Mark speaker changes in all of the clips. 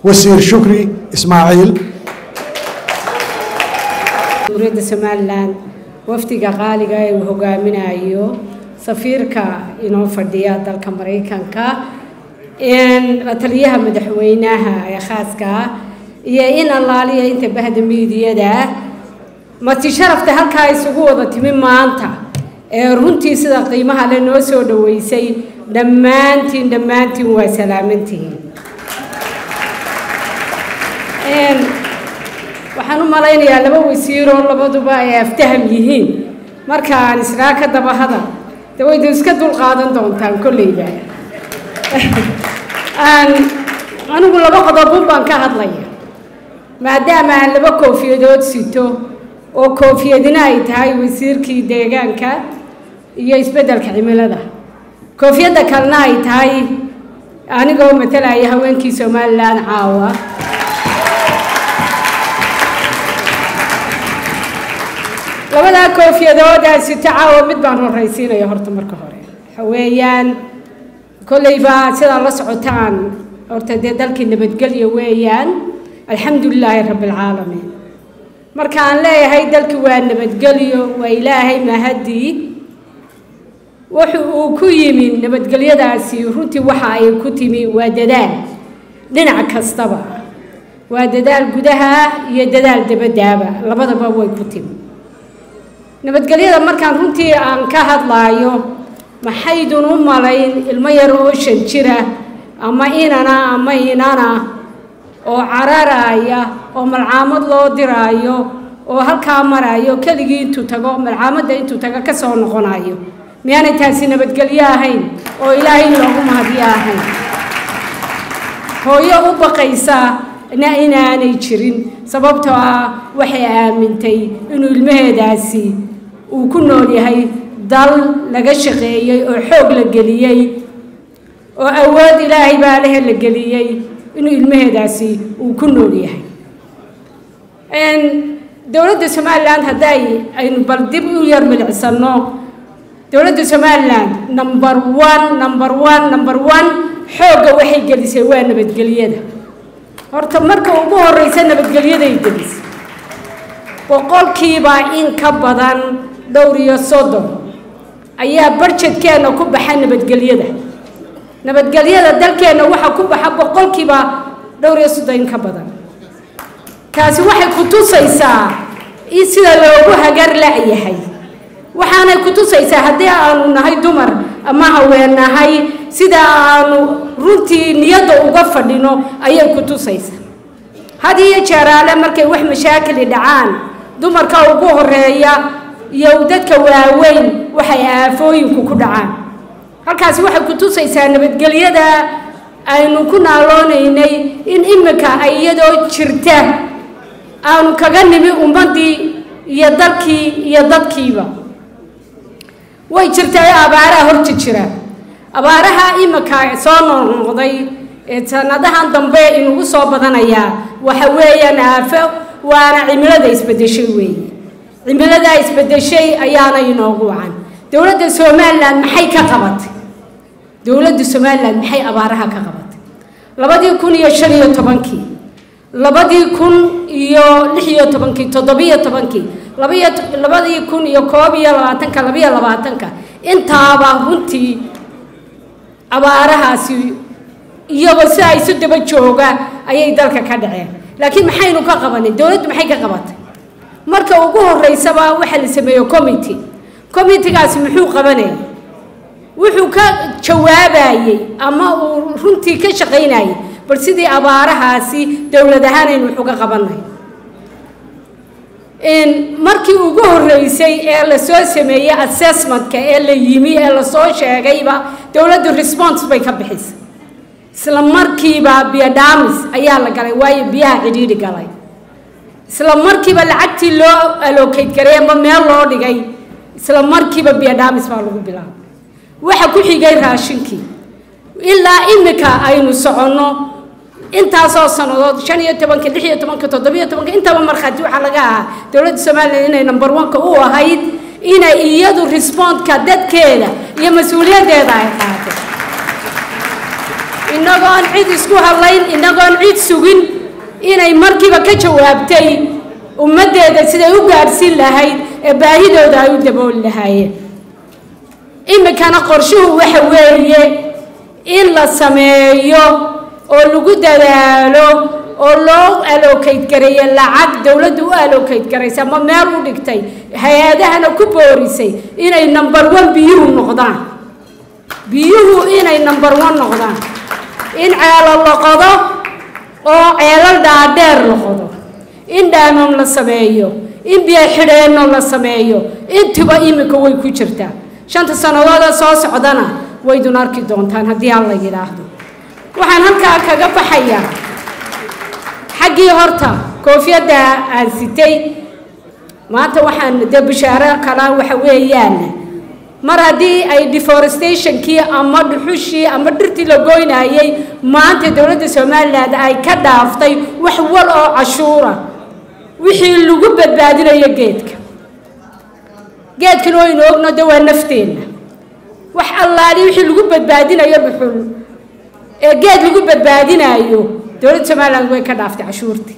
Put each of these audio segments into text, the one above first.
Speaker 1: wasiir shukri ismaaciil
Speaker 2: jamhuuriyadda somalilan wafdiga qaaliga ee uu hogaaminayo safiirka inoo fadhiya dalka maraykanka la taliyaha madaxweynaha ee khaaska ah iyo in allaaliya inta bahda miidiyada mati sharafta halkaa isugu wada timi maanta ee runtii sida qiimaha le noo soo dhaweysay dhammaantiin dhammaantiin waa salaamantihiin waxaan u malaynayaa laba wasiiroo labaduba ay aftaham yihiin markaan israa ka daba hadal de waydu iska dul qaadan doontaan kolleyba anigu laba qodobun baan ka hadlaya maadaama aan laba koofiyadood sito oo koofiyadina ay tahay wasiirkii deegaanka iyo isbeddelka cimilada koofiyadda kalena ay tahay anigoo matalaya haweenkii somalilan caawa labadaa koofiyadoodaa sito caawa mid baan horraysiinaya horta marka hore waxa weeyaan kollayba sidaa la socotaan horta dee dalkii nabadgelya weeyaan alxamdu lilaahi rabbi alcaalamiin markaan leeyahay dalkii waa nabadgelyo waa ilaahay mahadii wuxu uu ku yimi nabadgelyadaasi runtii waxa ay ku timi waa dadaal dhinac kastaba waa dadaal gudaha iyo dadaal dabadaaba labadaba way ku timi nabadgelyada markaan runtii aan ka hadlaayo maxaydun u malayn ilmo yar oo shan jira ama inana ama inana oo cararaya oo malcaamad loo diraayo oo halkaa marayo keligii intuu tago malcaamadda intuu tago ka soo noqonayo miyaanay taasi nabadgelyo ahayn oo ilaahay loogu mahadiyo ahayn hooyo u baqaysa na inaanay jirin sababtoo ah waxay aamintay inuu ilmaheedaasi uu ku nool yahay dal laga shaqeeyey oo xoog la geliyey oo awood ilaahay baa lehe la geliyey inuu ilmaheedaasi uu ku nool yahay dowladda somalilan hadday aynu bal dib u yar milicsanno dowladda somalilan number one number one number one xoogga waxay gelisay waa nabadgelyada horta marka ugu horeysa nabadgelyaday gelisay boqolkiiba in ka badan dhowr iyo soddon ayaa barjedkeenna ku baxa nabadgelyada nabadgelyada dalkeenna waxaa ku baxa boqolkiiba dhowr iyo soddon in ka badan taasi waxay ku tusaysaa in sida loogu hagar la-yahay waxaanay ku tusaysaa haddii aanu nahay dumar ama haween nahay sida aanu runtii niyadda uga fadhino ayay ku tusaysaa had iyo jeeraale markay wax mashaakili dhacaan dumarka ugu horeeya iyo dadka waaweyn waxay aafooyinku ku dhacaan halkaasi waxay ku tusaysaa nabadgelyada aynu ku naaloonaynay in imika ay iyadoo jirta aanu kaga nimi ummaddii iyo dalkii iyo dadkiiba way jirtay abaaraha horta jira abaaraha imika soo noqnoqday ee sanadahan dambe inugu soo badanayaa waxa weeyaan aafo waana cimilada isbedeshay weeye cimiladaa isbedeshay ayaana inoogu wacan dowladda somalilan maxay ka qabatay dowladda somalilan maxay abaaraha ka qabatay labadii kun iyo shan iyo tobankii labadii kun iyo lix iyo tobankii toddobiyo tobankii labaiyo labadii kun iyo koob iyo labaatanka labiyo labaatanka intaaba runtii abaarahaasi iyagoo sidaa isu daba jooga ayay dalka ka dhaceen laakiin maxaynu ka qabanay dowladdu maxay ka qabatay marka ugu horeysaba waxaa la sameeyo committee committegaasi muxuu qabanayay wuxuu ka jawaabayey ama uu runtii ka shaqaynayay bal sidii abaarahaasi dowlad ahaan aynu wax uga qabanay markii ugu horeysay ee lasoo sameeyey assessmentka ee la yimi ee lasoo sheegayba dowladdu response bay ka bixisay isla markiiba biodhamis ayaa la galay waayo biyaha cidhiidhi galay isla markiiba lacagtii loo allocate garay ama meel loo dhigay isla markiiba biodhamis baa lagu bilaabay waxa ku xigay raashinkii ilaa imika aynu soconno intaasoo sannadood shan iyo tobanka lix iyo tobanka toddobiyo tobanka intaba markhaati waxaa laga ahaa dowladda somalilan inay number one-ka u ahayd inay iyadu respondka dadkeeda iyo mas-uuliyaddeeda ay qaatay inagoon cid isku hadlayn inagoon cid sugin inay markiiba ka jawaabtay ummaddeeda siday u gaadhsiin lahayd ee baahidooda ay u dabooli lahaayeen iminkana qorshuhu waxa weeye in la sameeyo oo lagu dadaalo oo loo allocayd gareeya lacag dowladdu u allocayd garaysa ama meel u dhigtay hay-adahana ku boorisay inay number one biyuhu noqdaan biyuhu inay number one noqdaan in ceelo la qodo oo ceelal dhaadheer la qodo in dhaamam la sameeyo in biyo xidheenno la sameeyo intuba iminka way ku jirtaa shanta sannadooda soo socdana waydun arki doontaan haddii aan la yidhaahdo waxaan halkaa kaga baxayaa xaggii horta koofiyadda aan sitay maanta waxaan dee bishaaro kala waxa weeyaan mar haddii ay deforestationkii ama dhuxushii ama dhirtii la goynayay maanta dowladda somalilan ay ka dhaaftay wax wal oo cashuura wixii lagu badbaadinayo geedka geedkan waynu ogno de waa nafteenna wax allaali wixii lagu badbaadinayo dhuxul ee geed lagu badbaadinayo dowladda somaliland way ka dhaaftay cashuurtii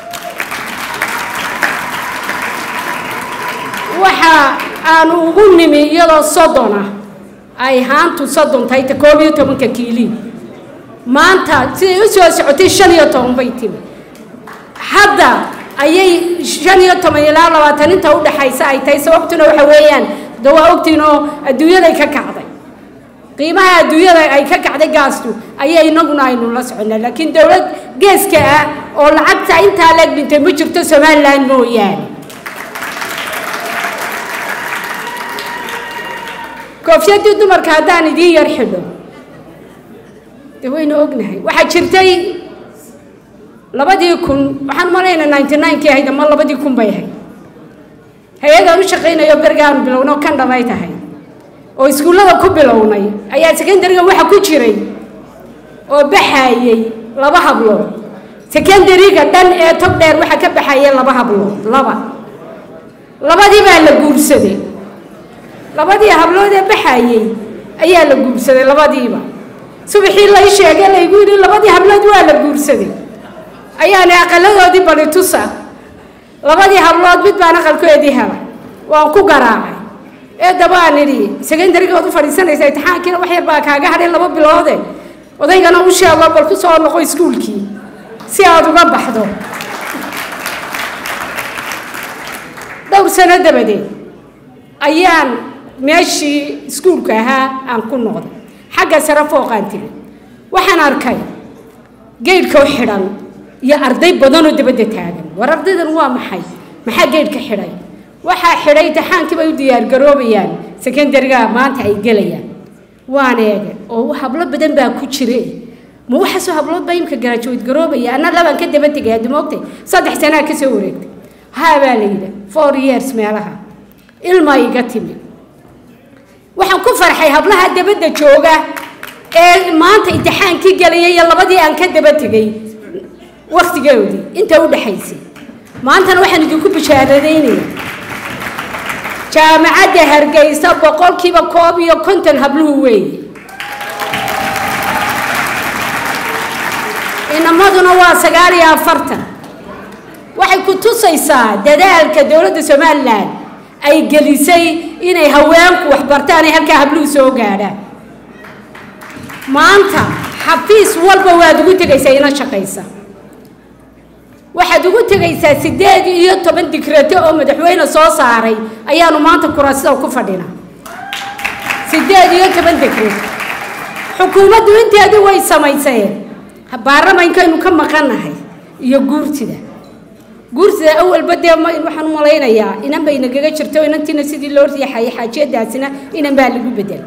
Speaker 2: waxa aanu ugu nimi iyadoo soddon ah ay haantu soddon tahay ta koob iyo tobanka kiilii maanta siday u soo socotay shan iyo toban bay timi hadda ayay shan iyo toban ilaa labaatan inta u dhaxaysa ay tahay sababtuna waxa weeyaan de waa ogtiin oo adduunyaday ka kacday qiimaha adduunyada ay ka kacday gaastu ayay inaguna aynu la soconnaa laakiin dowlad geeska ah oo lacagta intaa leeg dhintay ma jirto somaliland mooyaane koofiyadii dumarka haddaan idiin yar xidho de waynu ognahay waxaa jirtay labadii kun waxaan malayna ninety ninekii ahayd ama labadii kun bay ahayd hay-adaan u shaqaynayo bergaanu bilowno kan dhamay tahay oo iskuullada ku bilownay ayaa secondariga waxa ku jiray oo baxayey laba hablood secondariga dhan ee tog dheer waxa ka baxaya laba hablood laba labadii baa la guursaday labadii hablood ee baxayey ayaa la guursaday labadiiba subaxii lay sheegay laygu yidhi labadii hablood waa la guursaday ayaana aqaladoodii bali tusa labadii hablood mid baan aqalkoodii helay waan ku garaacay ee dabaan idhi secondarigood u fadhiisanaysa imtixaankiina wax yar baa kaaga hadhay laba biloode odaygana u sheego bal ku soo noqo iskuulkii si aada uga baxdo dhowr sano dabadeed ayaan meeshii iskuulka ahaa aan ku noqday xagga sare fooqaan tiri waxaan arkay geydhkao xidhan iyo arday badanoo dabadda taagan war ardaydan waa maxay maxaa geydhka xidhay waxaa xidhay imtixaankii bay u diyaargaroobayaan secondariga maanta ay gelayaan waan eege oo hablo badan baa ku jire ma waxaasoo hablood baa imka garaajaweyd garoobaya anna labaan ka daba tegay hadda moogtay saddex sanaa ka soo wareegtay haa baa la yidhi four years meelaha ilma iga timi waxaan ku farxay hablaha dabadda jooga ee maanta imtixaankii gelaya iyo labadii aan ka daba tegay wakhtigoodii inta u dhaxaysay maantana waxaan idinku bishaaradaynaya jaamacadda hargeysa boqolkiiba koob iyo konton habluhu weeye inamaduna waa sagaal iyo afartan waxay ku tusaysaa dadaalka dowladda somalilan ay gelisay inay haweenku waxbartaan ay halkaa habluhu soo gaadhaan maanta xafiis walba waad ugu tegaysaa ina shaqaysa waxaad ugu tegaysaa siddeed iyo toban dikrato oo madaxweyne soo saaray ayaanu maanta kuraasida ku fadhina siddeed iyo toban dikrato xukuumaddu inteedii way samayseen baarlamaankaynu ka maqannahay iyo guurtida guurtida awalba dee ma waxaan u malaynayaa inan bay nagaga jirto inantiina sidii loo riixayay xaajiyadaasina inan baa lagu bedel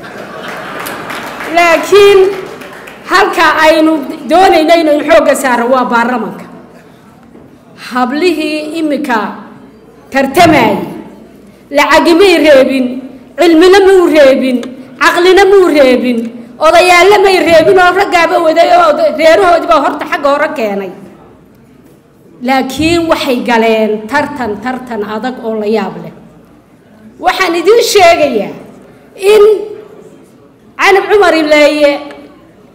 Speaker 2: laakiin halka aynu doonayno inaynu xoogga saaro waa baarlamanka hablihii iminka tartamayay lacagimay reebin cilmina muu reebin caqlina muu reebin odayaalla may reebin oo raggaaba waday oo reerahoodiibaa horta xagga hore keenay laakiin waxay galeen tartan tartan adag oo la yaab leh waxaan idiin sheegayaa in canab cumar ileeye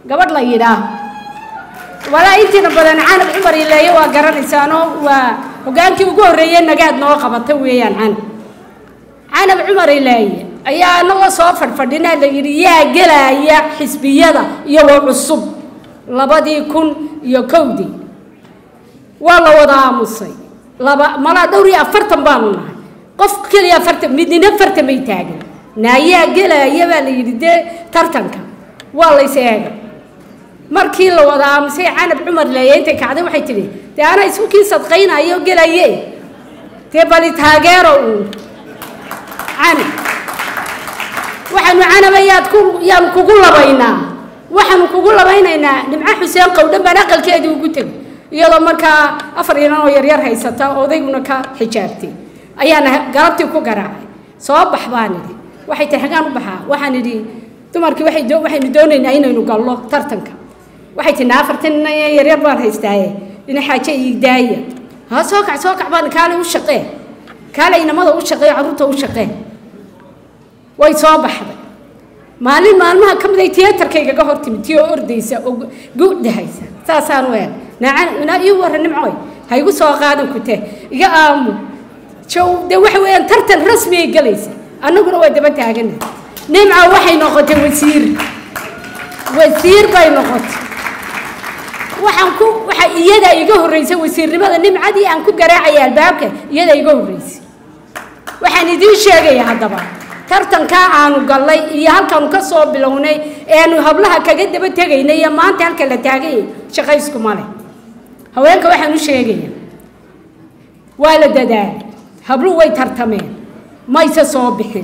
Speaker 2: gabadh la yidhaah walaa intiina badan canab cumar ileeye waa garanaysaanoo waa hogaankii ugu horreeyey nagaad noo qabata weeyaan canab canab cumar ileeye ayaa anagoo soo fadhfadhinaa la yidhi yaa gelaya xisbiyada iyagoo cusub labadii kun iyo kowdii waa la wada aamusay laba malaa dhowr iyo afartan baanu nahay qof keliya afartan midnina afartan bay taagan naayaa gelaya baa la yidhi dee tartanka waa lays eega markii la wada aamusay canab cumar leeye intay kacday waxay tidhi dee anaa isku kii sadqaynayo gelaye dee bali taageero uun canab waxaanu canaba yaad ku yaanu kugu labaynaa waxaanu kugu labaynaynaa nimco xuseen qowdhan baan aqalkeedii ugu tegay iyadoo markaa afar inan oo yaryar haysata odayguna ka xijaabtay ayaana galabtii ku garaacay soo bax baan idhi waxay tahay xagaan u baxaa waxaan idhi dumarkii waxay doo waxaynu doonaynaa inaynu gallo tartanka waxay tihi afartan inan yaryar baan haystaaye ina xaaje ii daaya ha soo kac soo kac baan kaale u shaqee kaale inamada u shaqee carruurta u shaqee way soo baxday maalin maalmaha ka mid ay tiyaatarkaygaga hor timid tii oo ordaysa oo gudahaysa saasaan u eeg naa ii warra nimcoy ha igu soo qaadan kute iga aamu jow dee waxa weeyaan tartan rasmi ay galaysa annaguna waa daba taagana nimca waxay noqotay wasiir wasiir bay noqotay waxaan ku waxa iyada iga horreysay wasiirnimada nimcadii aan ku garaacaya albaabka iyada iga horreysay waxaan idiin sheegaya haddaba tartankaa aanu gallay iyo halkaanu ka soo bilownay eanu hablaha kaga daba tegaynay iyo maanta halka la taaganya shaqayskuma leh haweenka waxaan u sheegaya waa la dadaalay habluhu way tartameen mayse soo bixin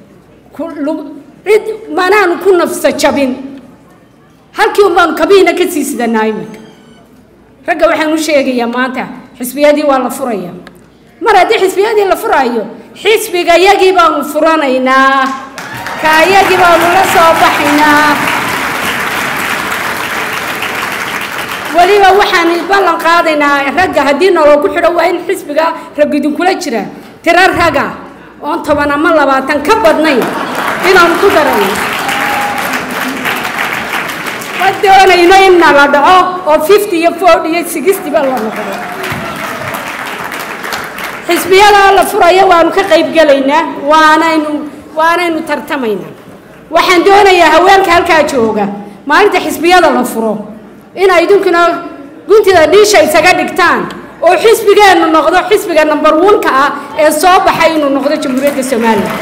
Speaker 2: cid manaanu ku nafsa jabin halkii un baanu kabiina ka sii sidanaa iminka ragga waxaan u sheegayaa maanta xisbiyadii waa la furaya mar haddii xisbiyadii la furaayo xisbiga yagii baanu furanaynaa kaayagii baanu la soo baxaynaa weliba waxaan ballan qaadaynaa ragga haddii nolol ku xidho waa in xisbiga rag idinkula jira tiro raga oon toban ama labaatan ka badnayn inaanu ku darayno ma doonayno in nala dhaco oo fifty iyo forty iyo sixty ba la noqdo xisbiyada la furayo waanu ka qayb gelaynaa waanaynu waanaynu tartamaynaa waxaan doonayaa haweenka halkaa jooga maalinta xisbiyada la furo inay idinkuna guntida dhiisha isaga dhigtaan oo xisbigeennu noqdo xisbiga number one-ka ah ee soo baxay inuu noqdo jamhuuriyadda soomaaliya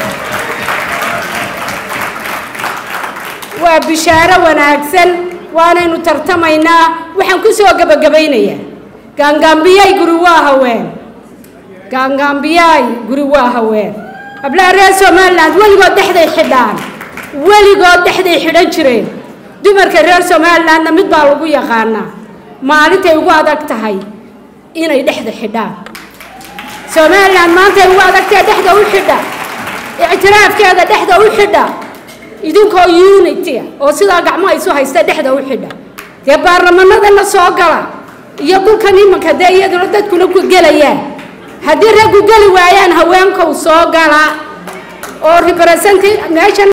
Speaker 2: waa bishaaro wanaagsan waanaynu tartamaynaa waxaan ku soo gebagabaynayaa gaangaambiyay guri waa haween gaangaambiyaay guri waa haween hablaha reer somaliland weligood dhexday xidhaan weligood dhexday xidhan jireen dumarka reer somalilandna mid baa lagu yaqaanaa maalintay ugu adag tahay inay dhexda xidhaan somaliland maantay ugu adagtae dhexda u xidha ictiraafkeeda dhexda u xidha idinkoo unity oo sidaa gacmo isu haysta dhexda u xidha dee baarlamanadana soo gala iyo dhulkan imanka dee iyaduna dadkuna ku gelayaan haddii raggu geli waayaan haweenkow soo gala oo represent meeshan